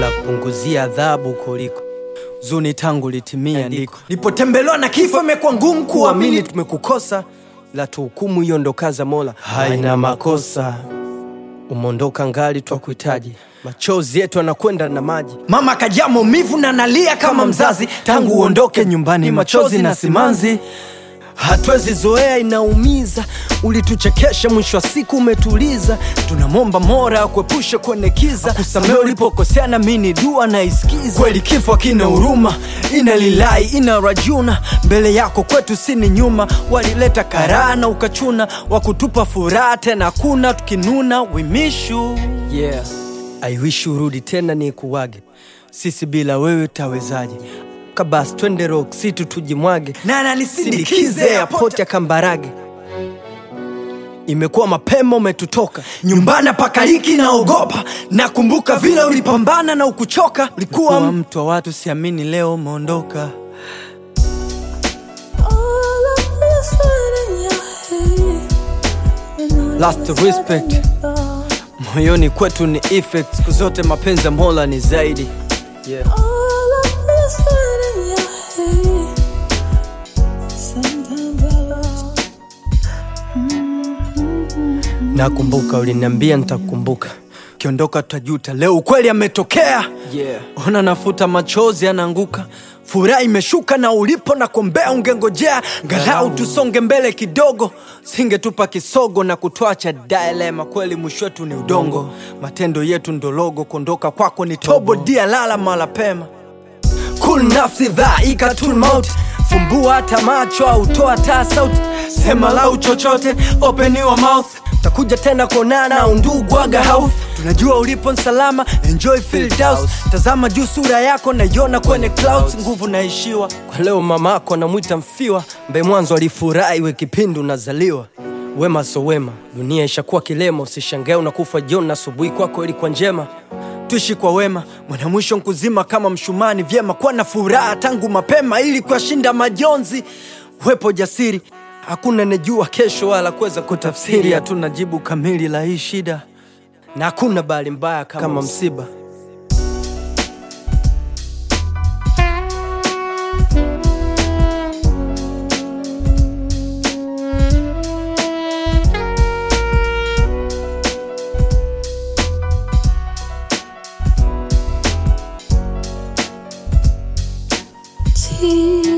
Mola punguzia adhabu kuliko zuni tangu litimia ndiko nipotembelewa na kifo imekuwa ngumu kuamini tumekukosa la tuhukumu hiyo ndo kaza Mola haina makosa umondoka ngali twakuhitaji machozi yetu anakwenda na maji mama kajaa maumivu na nalia kama mzazi tangu uondoke nyumbani machozi na simanzi hatuwezi zoea inaumiza ulituchekesha mwisho wa siku umetuliza tunamwomba mora akuepushe kwenye kiza kusamea ulipokosea na mini dua na isikiza kweli kifo kina huruma ina lilai ina rajuna mbele yako kwetu sini nyuma walileta karaa na ukachuna wakutupa furaha tena kuna tukinuna wimishu yeah. I wish urudi tena ni kuwage sisi bila wewe tawezaje kabas twende rock city tujimwage nana nisindikize airport ya kambarage imekuwa mapema umetutoka nyumbani pakaliki naogopa nakumbuka vile ulipambana na ukuchoka ulikuwa mtu wa watu siamini leo umeondoka All of this in your head. And I Last just respect. let it go. moyoni kwetu ni effect siku zote mapenzi ya mola ni zaidi yeah. All of this in your head. Sometimes I lost. nakumbuka uliniambia nitakukumbuka kiondoka tutajuta leo ukweli ametokea yeah. ona nafuta machozi anaanguka furaha imeshuka na ulipo na kombea ungengojea ngalau tusonge mbele kidogo singetupa kisogo na kutwacha dilema kweli mwisho wetu ni udongo matendo yetu ndologo kuondoka kwako ni tobo dia lala mala pema kul nafsi dhaika tul maut fumbua hata macho au toa taa sauti sema lau chochote open your mouth takuja tena kuonana undugu aga house tunajua ulipo nsalama enjoy Firdaus tazama juu sura yako naiona kwenye clouds nguvu naishiwa kwa leo mamako namwita mfiwa mbe mwanzo alifurahi we kipindi unazaliwa wema so wema dunia ishakuwa kilema usishangae unakufa jioni na asubuhi kwako ilikuwa njema tuishi kwa wema mwana mwisho nkuzima kama mshumani vyema kuwa na furaha tangu mapema ili kuyashinda majonzi wepo jasiri hakuna nejua kesho wala kuweza kutafsiri hatuna jibu kamili la hii shida na hakuna bahali mbaya kama, kama msiba Tears